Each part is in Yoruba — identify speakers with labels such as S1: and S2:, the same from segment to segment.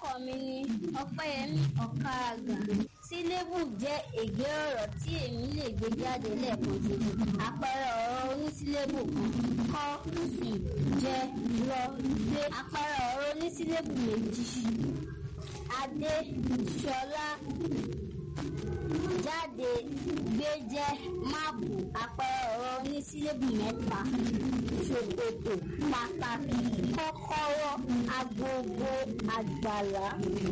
S1: Orúkọ mi ni Ọpẹ́yẹmí Ọ̀kàgà. Sílébù jẹ́ ègé ọ̀rọ̀ tí èmi lè gbé jáde lẹ́ẹ̀kan ṣoṣo. Àpẹẹrẹ ọ̀rọ̀ onísílébù kan kọ́ sì jẹ́ lọ gbé. Àpẹẹrẹ ọ̀rọ̀ onísílébù méjì. Adé Ṣọlá jáde gbé jẹ́ máàpù àpẹẹrẹ ọ̀rọ̀ onísílébù mẹ́ta. Ṣòkòtò pàtàkì kọ́kọ́rọ́ agogo àgbàlá.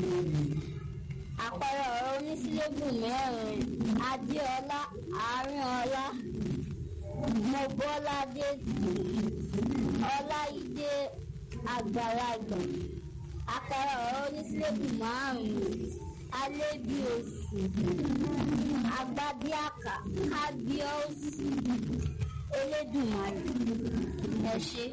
S1: Àpẹẹrẹ ọ̀rọ̀ onísílébù mẹ́rin. Adéọlá Àárínọlá. Mọ́bọ́ládé Ọláìdé àgbàlagbà. Àpẹẹrẹ ọ̀rọ̀ onísílébù márùn-ún. Alébíoṣù. Agbábíàká. Kábíọ́sì. Elédùmarè. Ẹ ṣé.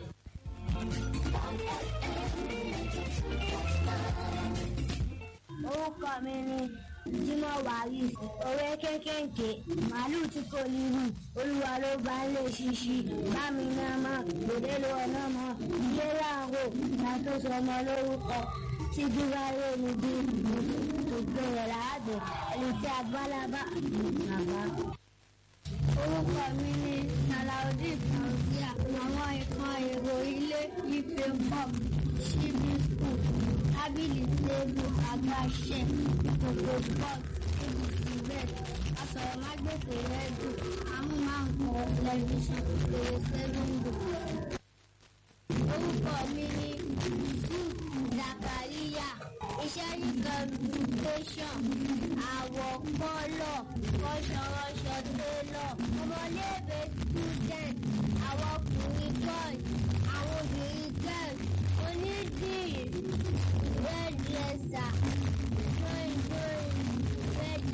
S2: Orúkọ mi ni Jimoh Waris. Òwe kékèké. Màálù tí kò ní hù. Olúwa ló bá ń lè ṣíṣí. Bámi náà mọ̀. Gbèdé ló ọ̀nà mọ̀. Ilé láàrò. Ta tó sọ ọmọ lórúkọ. Tí dúró lé ní bí gbogbo rẹ̀ láàbẹ̀. Ẹni tí agbálábà bàbá.
S1: Orúkọ mi ni Salaudeen Fauzia. Àwọn ìkan èrò ilé ife cup ṣíbí school tábìlì tébù àgbàṣe ìkòkò pot tébù tibet asọ̀rọ̀mágbèsè rẹ́díò amúmáǹkọ tẹlifíṣàn fèrèsé lóńdò. Orúkọ mi ni Yusuf Zakaria. Iṣẹ́ ní communication àwọ̀ kọ́lọ̀ rọ́ṣọrọ́ṣọ télọ̀ ọmọléèwé student àwọn ọkùnrin boys àwọn obìnrin girls onídìrí